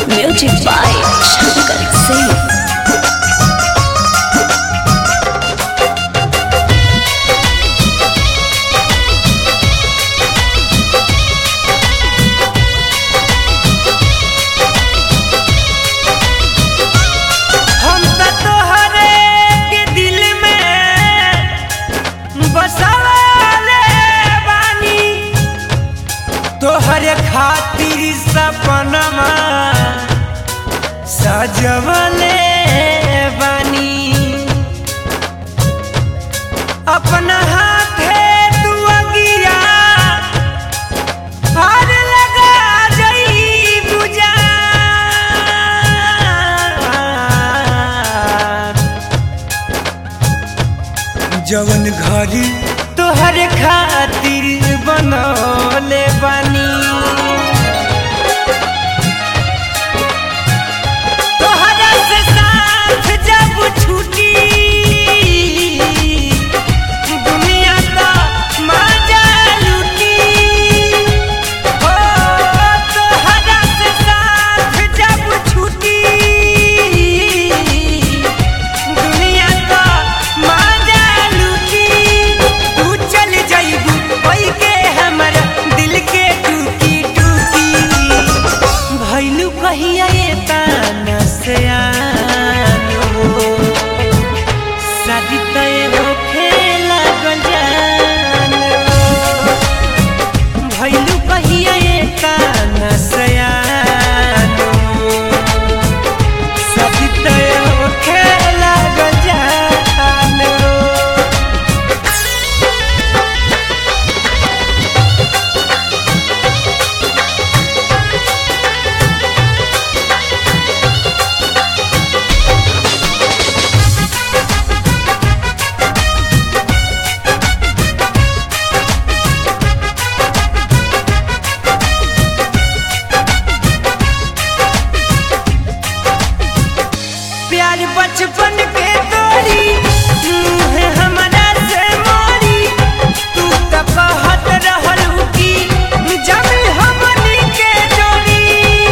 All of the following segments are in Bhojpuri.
Music by Shankar Singh. हम त तोहरे के दिल में बसवाले बानी तोहरे खातिर सपनमा सजवले बानी अपना हाथे तू अगिया हार लगा जई बुझा जवन घरी तोहर खातिर बनौले बानी तोहरा से साथ जब छूटी दुनिया का मजा लूटी हो तोहरा से साथ जब छूटी दुनिया का मजा लूटी तू चल जाइबू कोई के हमर दिल के टूकी टूकी भैलू कहिया ये ताना से आनो शादी तय होखे लागल जानो भैलू कहिया ये ताना से आनो शादी तय होखे लागल जानो प्यार बचपन के तोरी मुँह हमरा से मोरी तू त कहत रहल की जब हमनी के जोड़ी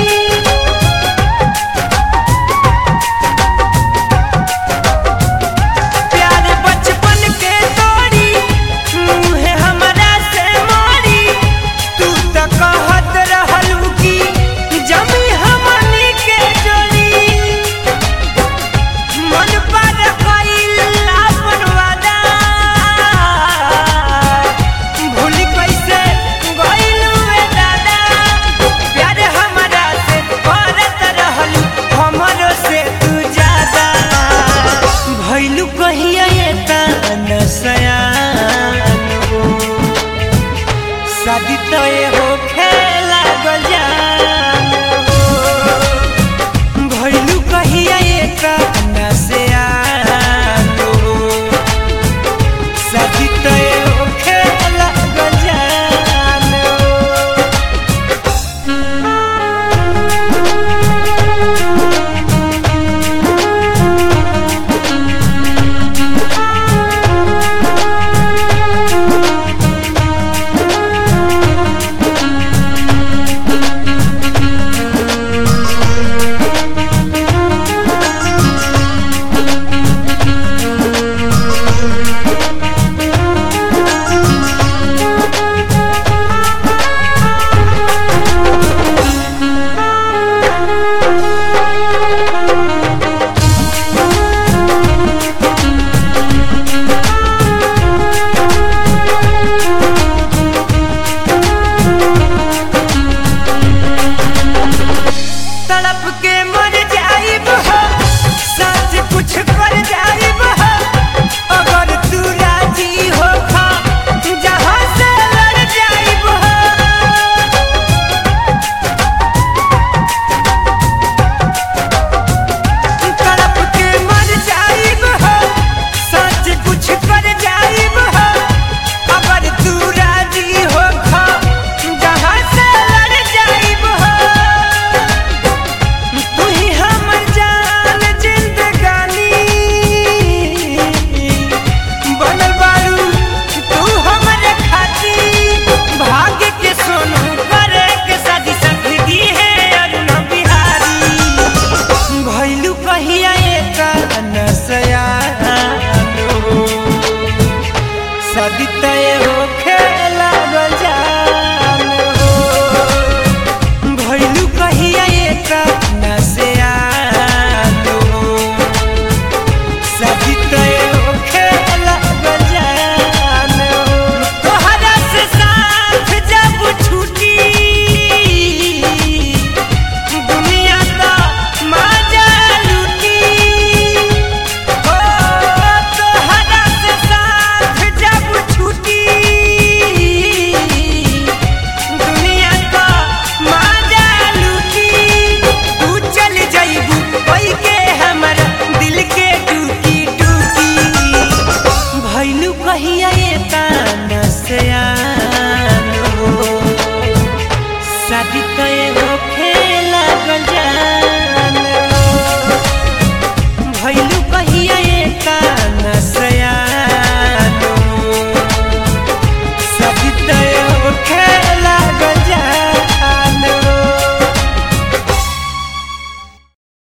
प्यार बचपन के तोरी मुँह हमरा से मोरी तू त कहत रहल की जब हमनी के जोड़ी मन पर कइल अपन वादा भूल कैसे गइलू ए दादा प्यार हमरा से करत रहलू हमरो से तू ज्यादा भइलू कहिया ये ताना सयान हो शादी तो ये हो खेला गल जान